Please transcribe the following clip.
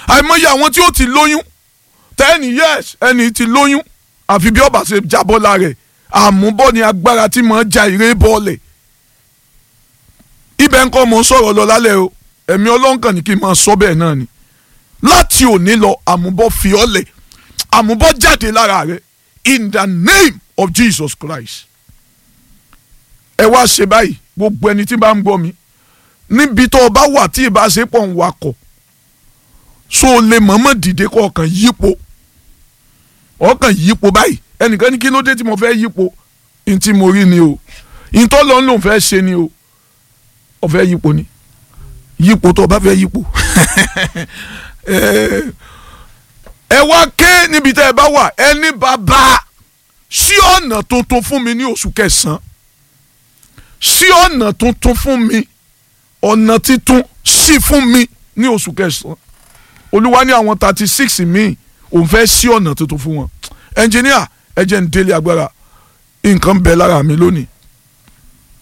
àìmọye àwọn tí ó ti lóyún tẹ́ni yes ẹni ti lóyún àfi bí ọba ṣe jábọ́ lára ẹ̀ àmúbọ́ ni agbára tí mo ja ìrè bọ́ọ̀lẹ̀ ibẹ̀ ń kọ́ mo ń sọ̀rọ̀ lọ lálẹ́ o ẹ̀mí ọlọ́nkàn ni kí n máa sọ bẹ́ẹ̀ náà ni láti òní lọ àmúbọ́ fi ọ́ lẹ̀ àmúbọ́ jáde lára rẹ̀ in the name of Jesus Christ ẹ wá ṣe báyìí gbogbo ẹni tí bá ń gbọ́ mi níbi tó o bá wà tí ìbáṣepọ̀ ń wakọ̀ so o lè mọ̀ọ́mọ̀ dìde kọ́ ọkàn yípo ọkàn yípo báyìí ẹnìkan ní kí ló dé tí mo fẹ́ yípo ní tí mo rí ni o ìtọ́ lọ́n lòun fẹ́ ṣe ni o ó fẹ́ yípo ni yípo tó o bá fẹ́ yípo ẹ wá ké níbi tẹ́ ẹ bá wà ẹni bàbá sí ọ̀nà tuntun fún mi ní oṣù kẹsàn-án sí ọ̀nà tuntun fún mi ọ̀nà titun sí fún mi ní oṣù kẹsàn-án olúwa ní àwọn thirty six míì òun fẹ́ sí ọ̀nà tuntun fún wọn ẹnjìníà ẹ jẹ́ ń délé agbára nǹkan bẹ lára mi lónìí